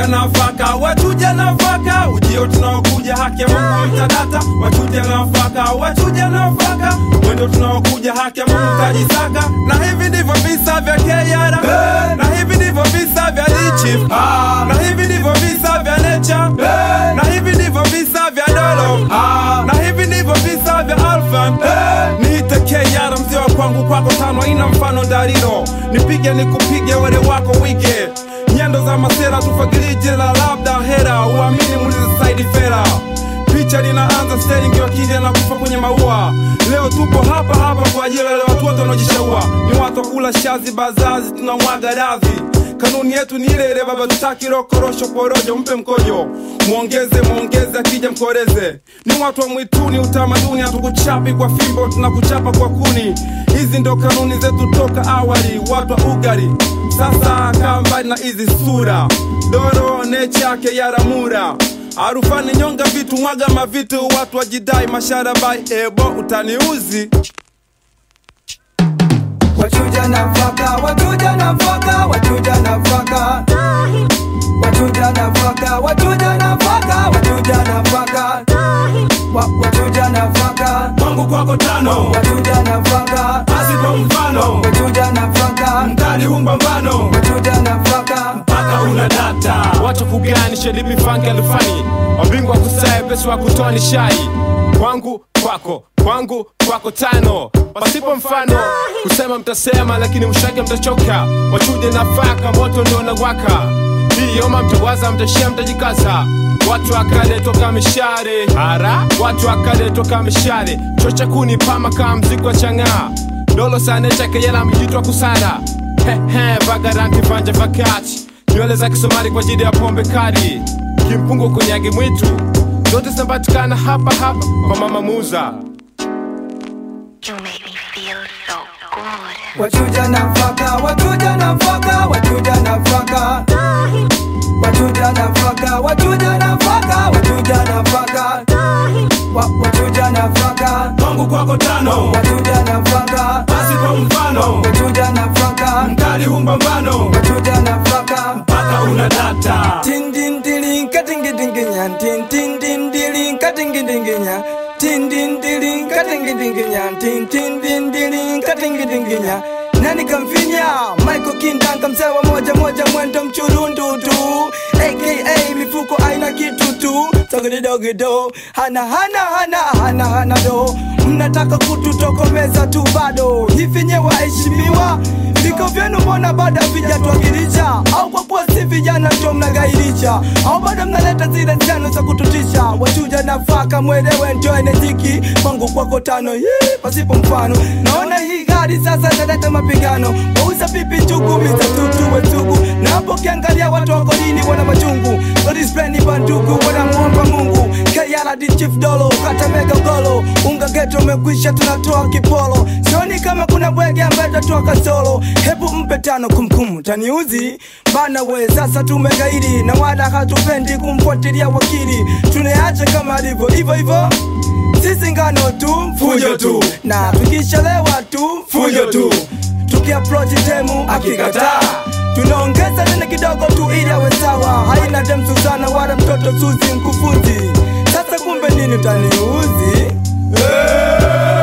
nafaka wachuja nafaka ujio tunaokuja haki ya mungu mtadata wachuja nafaka wachuja nafaka wendo tunaokuja haki ya mungu tajisaka na hivi ndivyo visa vya keyara na hivi ndivyo visa vya lichif na hivi ndivyo visa vya necha na hivi ndivyo visa vya dolo na hivi ndivyo visa vya alfan niite keyara mzee wa kwangu kwako tano ina mfano dariro nipige nikupige wale wako wige nyendo za masera tufagilije la labda hera uamini mulize saidi fera picha linaanza steringi wakija na kufa kwenye maua leo tupo hapa hapa kwa ajili ya wale watu wote wanaojishaua ni watu wa kula shazi bazazi tunamwaga radhi kanuni yetu ni ile ile baba tutaki rokorosho porojo mpe mkojo mwongeze mwongeze akija mkoreze ni watu wa mwituni utamaduni hatukuchapi kwa fimbo tunakuchapa kwa kuni hizi ndo kanuni zetu toka awali watu wa ugari sasa kaa mbali na hizi sura doro nechake yaramura arufani nyonga vitu mwaga mavitu watu wajidai masharabai ebo utaniuzi wachuja nafaka wachuja nafaka wachuja nafaka wachuja nafaka wachuja nafaka wachuja nafaka Wa- wachuja nafaka kwangu kwako tano wachuja nafaka asipo mfano wachuja nafaka mkali humbambano wachuja nafaka mpaka una data wacha kuganisha limi fange lufani wabingwa kusaye pesi wa kutoa ni shai kwangu kwako kwangu kwako tano pasipo mfano kusema mtasema lakini mshake mtachoka wachuje nafaka moto ndio nawaka hii yoma mtawaza mtashia mtajikaza watu akale toka mishare hara watu akale toka mishare chocha kuni pama kama mziki wa chang'aa dolo sane chake yela mjitwa kusara hehe vagaranti vanja vakati nywele za kisomali kwa ajili ya pombe kali kimpungu kunyagi mwitu zote zinapatikana hapa hapa kwa mama muza You make me feel so good. wachuja nafaka wachuja nafaka wachuja nafaka wachuja nafaka wachuja nafaka wachuja nafaka Wa- wachuja nafaka kwangu kwako tano wachuja nafaka asipo mfano wachuja nafaka mkali humbambano wachuja nafaka mpaka una data tin din dilin katingi dinginya tin tin din dilin katingi dinginya tin din dilin katingi dinginya tin tin din dilin katingi dinginya nani kamfinya Michael Kindanka mzee wa moja moja mwendo mchurundu tu aka mifuko aina kitu tu sogidogido hana hana hana hana hana do mnataka kututokomeza tu bado hivi nye waheshimiwa viko vyenu mbona bado havijatuwakilisha au kwa kuwa si vijana ndio mnagairisha au bado mnaleta zile zenu za kututisha wachuja nafaka mwelewe ndio enejiki kwangu kwako tano hii pasipo mfano naona hii gari sasa italeta mapigano wauza pipi njugu miza tutu wetugu na hapo ukiangalia watu wako nini wana machungu godispleni bandugu wanamuomba mungu KRD chief dolo kata mega golo unga geto umekwisha tunatoa kipolo sioni kama kuna bwege ambaye tatoa kasolo hebu mpe tano kumkum taniuzi bana we sasa tumegairi na wala hatupendi kumfuatilia wakili tuneache kama alivyo hivyo hivyo sisi ngano tu fujo tu na tukishalewa tu fujo tu tukiaprochi temu akikataa tunaongeza tena kidogo tu ili awe sawa haina dem Susana wala mtoto Suzi mkufunzi sasa kumbe nini utaniuzi